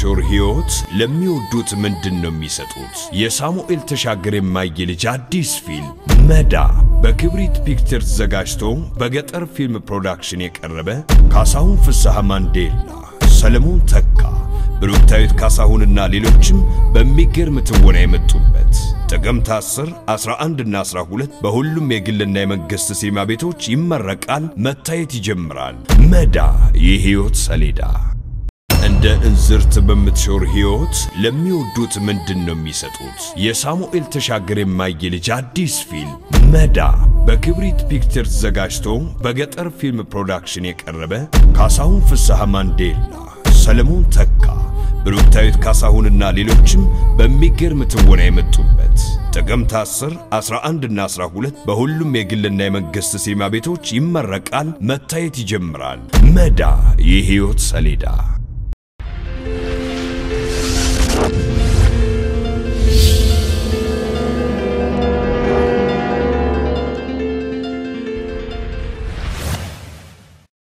በምትኖር ሕይወት ለሚወዱት ምንድን ነው የሚሰጡት? የሳሙኤል ተሻገር የማየ ልጅ አዲስ ፊልም መዳ በክብሪት ፒክቸርስ ተዘጋጅቶ በገጠር ፊልም ፕሮዳክሽን የቀረበ ካሳሁን ፍስሐ ማንዴላ፣ ሰለሞን ተካ፣ ብሩክታዊት ካሳሁንና ሌሎችም በሚገርም ትወና የመጡበት ጥቅምት 10፣ 11 እና 12 በሁሉም የግልና የመንግሥት ሲኒማ ቤቶች ይመረቃል፣ መታየት ይጀምራል። መዳ የሕይወት ሰሌዳ እንደ እንዝርት በምትሾር ሕይወት ለሚወዱት ምንድን ነው የሚሰጡት? የሳሙኤል ተሻገር የማየ ልጅ አዲስ ፊልም መዳ በክብሪት ፒክቸርስ ተዘጋጅቶ በገጠር ፊልም ፕሮዳክሽን የቀረበ ካሳሁን ፍስሐ ማንዴላ፣ ሰለሞን ተካ፣ ብሩክታዊት ካሳሁንና ሌሎችም በሚገርም ትወና የመጡበት ጥቅምት 10፣ 11 እና 12 በሁሉም የግልና የመንግሥት ሲኒማ ቤቶች ይመረቃል፣ መታየት ይጀምራል። መዳ የሕይወት ሰሌዳ